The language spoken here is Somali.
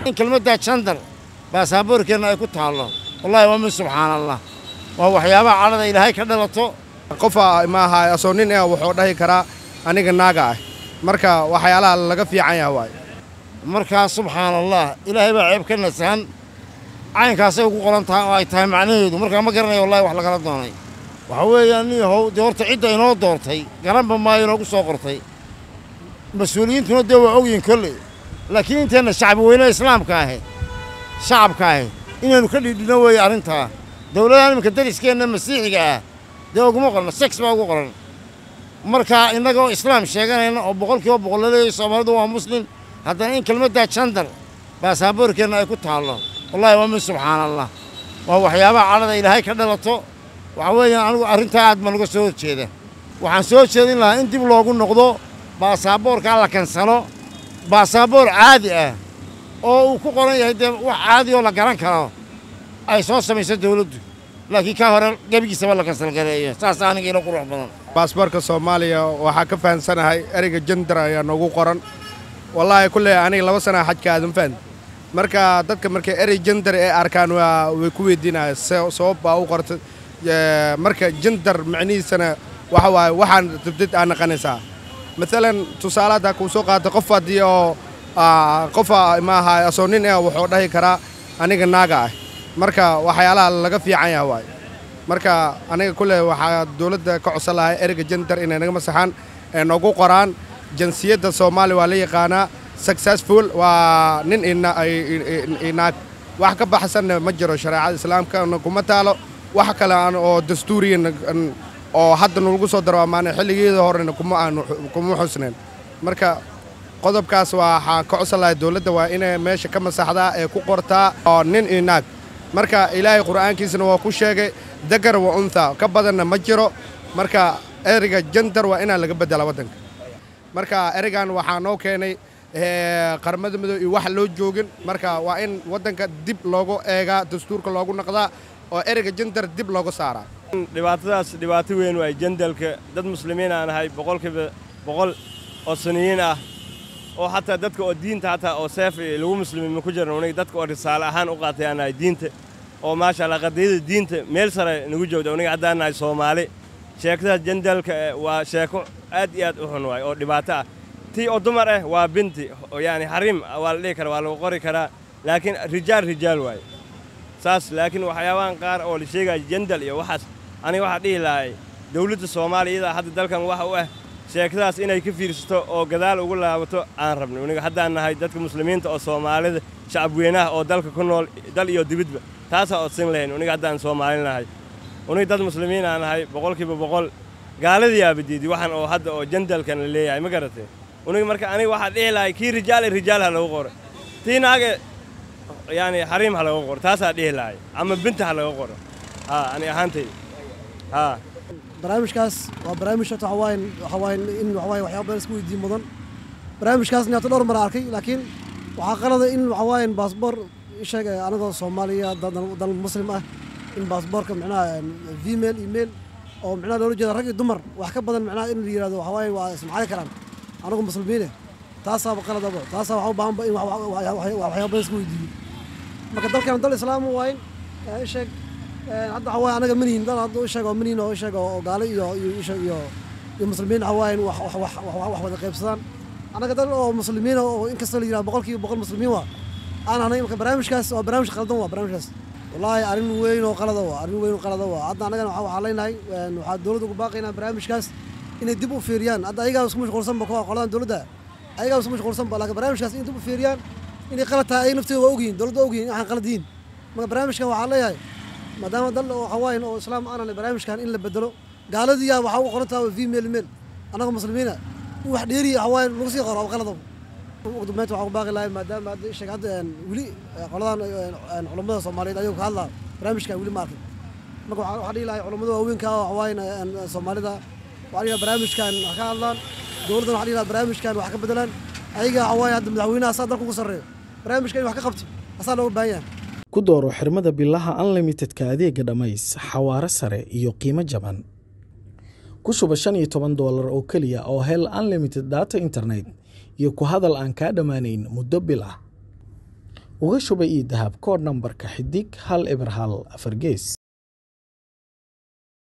in kelmaddaa jandar baasaboorkeenna ay ku taallo wallahi waa min subxaana allah waa waxyaabaha cadhada ilaahay ka dhalato qofa maaha asoo nin ah wuxuu dhahi karaa aniga naaga ah marka waxyaalaha laga fiican yaha waay markaa subxaana allah ilaahay baa ceeb ka nasahan caynkaasay ugu qoran tahay oo ay tahay macnaheedu markaa ma garanayo wallahi wax lagala doonay waxa weeyaan nin yahow dee horta cidda inoo doortay garanba maayo inoogu soo qortay mas-uuliyiintuna dee waa ogyihin kolley laakiin inteenna shacbi weyne islaamka ahe shacabka ahe inaynu ka dhidhino weeye arrintaa dowladahan iminka dariskeenna masiixiga ah dee uguma qorna sex baa ugu qoran markaa innagoo islaam sheeganayna oo boqolkiiba boqol la leeyahay soomaalidu waa muslim haddana in kelmaddaa jandar baasaboorkeenna ay ku taallo wallahi waa min subxaana allah waa waxyaabaha cadhada ilaahay ka dhalato waxa weeyaan anigu arrintaa aad baan uga soo horjeeda waxaan soo jeedin lahaa in dib loogu noqdo baasaboorkaa la kansalo baasaboor caadi ah oo uu ku qoran yahay dee wax caadi oo la garan karo ay soo samayso dawladdu laakiin ka hore gebigiisaba la kansalgareeyo saas aniga ilo qurux badan baasboorka soomaaliya waxaa ka fahansanahay ereyga jandar ayaa noogu qoran wallaahi kulley aniga laba sanaa xajka aadan fahan marka dadka markay erey jandar ee arkaan waa way ku weydiinaya sabab baa u qortay marka jandar macnihiisana waxa waaye waxaan dabdad aa naqanaysaa maalan tusaale haddaa kuu soo qaata qof haddii oo qofa maaha asoo nin ah wuxuu dhahi karaa aniga naaga ah marka waxyaalaha laga fiican yaha waay marka aniga kulley waxaa dowladda ka codsan lahay ereyga jandar inay naga masaxaan ee noogu qoraan jinsiyadda soomaaliya waa la yaqaanaa successful waa nin inaag wax ka baxsanna ma jiro shareecada islaamkana kuma taalo wax kale aan oo dastuuriyan oo hadda nalagu soo daro amaana xilligeeda horena kuma aanu kuma xusnayn marka qodobkaas waxaa ka codsan lahay dowladda waa inay meesha ka masaxdaa ee ku qortaa oo nin inaag marka ilaahay qur'aankiisana waa ku sheegay dagar wa untha ka badanna ma jiro marka ereyga jandar waa inaan laga beddela waddanka marka ereygan waxaa noo keenay qaramada midoob iyo wax loo joogin marka waa in waddanka dib loogu eegaa dastuurka loogu naqdaa oo ereyga jandar dib looga saaraa dhibaatadaas dhibaato weyn waay jandalka dad muslimiin aan ahay boqolkiiba boqol oo suniyiin ah oo xataa dadka oo diinta xataa oo seef lagu muslimiin ku jiran uniga dadka oo risaale ahaan u qaatay aan nahay diinta oo maasha allah qadiyada diinta meel sare nagu joogda uniga haddaan nahay soomaali sheekadaas jandalka waa sheeko aad iyo aad u xun waay oo dhibaato ah tii oo dumar ah waa binti yani xariim waa la dhihi karaa waa lagu qori karaa laakiin rijaal rijaal waay saas laakiin waxyaabahan qaar oo la sheegaya jandal iyo waxaas aniga waxaa dhihi lahay dawladda soomaaliya iyadaa hadda dalkan waxa u ah sheekadaas inay ka fiirsato oo gadaal ugu laabato aan rabno uniga haddaan nahay dadka muslimiinta oo soomaalida shacabweynaha oo dalka ku nool dal iyo dibidba taasaa odsin lahayn uniga haddaan soomaalin nahay uniga dad muslimiin aan nahay boqolkiiba boqol gaaladiyaaba diidi waxaan oo hadda oo jandalkan la leeyahay ma garatee uniga marka aniga waxaa dhihi lahay kii rijaal rijaal ha lagu qoro tii naage yani xariim ha laga qoro taasaa dhihi lahay ama binta ha laga qoro haa ani ahaantay haa barnaamijkaas waa barnaamij horta waxa waaye waxa waaye in waxa waaye waxyaabo badan isku weydiin mudan barnaamijkaasna hata dhowr mar arkay laakiin waxaa qalada in waxa waaye baasboor sheeg anagoo soomaaliya dal muslim ah in baasboorka micnaha female email oo micnaha loola jeeda rag iyo dumar wax ka badan micnaha in la yidhahdo waxa waaye waa ismacali karaan anagu muslimiine taasaaba qaladaba taasaa waxa u baahanba in waxyaabo badan isku weydiiyo marka dalkan dal islaam waayn sheeg hadda waxa waaye anaga manihin dal hadda sheeg oo manihin oo sheeg oo gaalo iyo iyo iyo iyo muslimiin waxa waaye wax wax wax wada qaybsadaan anaga dal oo muslimiin oo inkastoo la yidhahdo boqolkiiba boqol muslimiin waa aan ahnay marka barnaamijkaas waa barnaamij qaldan waa barnaamijkaas wallaahi arrin weyn oo qalada waa arrin weyn oo qalada waa hadda annagana waxaa leenahay waxaa dowladda ugu baaqaynaa barnaamijkaas inay dib u fiiriyaan hadda ayagaa isku mashquulsanba kuwa qoladan dowladda ayagaa isku mashquulsanba laakiin barnaamijkaas in dib u fiiriyaan inay qalad tahay ay naftooda waa ogyihin dowladda waa ogyihin waxaan qalad yihiin marka barnaamijkan waxaa leeyahay maadaama dal oo hawaayin oo islaam aanan barnaamijkan in la bedelo gaaladiyaa waxaa ugu qoran tahay female male annaga muslimiina in wax dheeriya hawaayin lagu sii qoro qalada ugu dambeynta waxaa ku baaqi lahay maadaama hadda sheeg hadda weli qoladan culammada soomaaliyeed ayuu ka hadlaa barnaamijkan weli ma arkin marka waxaa dhihi lahay culammada waaweynka oo hawaayin soomaalida waxaa dhihi barnaamijkan wax ka hadlaan dowladdan waxaa dhihi lahaa barnaamijkan wax ka bedelaan ayaga hawaayin hadda madaxweynaha asaa dalka ugu sarreeyo barnaamijkan in wax ka qabto asaa looga baahan yahay ku dooro xirmada bilaha unlimitedka adeega dhammays xawaare sare iyo qiimo jaban ku shuba shan iyo toban doolar oo keliya oo hel unlimited data internet iyo ku hadal aan kaa dhammaanayn muddo bil ah uga shuba ii dahab koodh nambarka xidig hal eber hal afar gees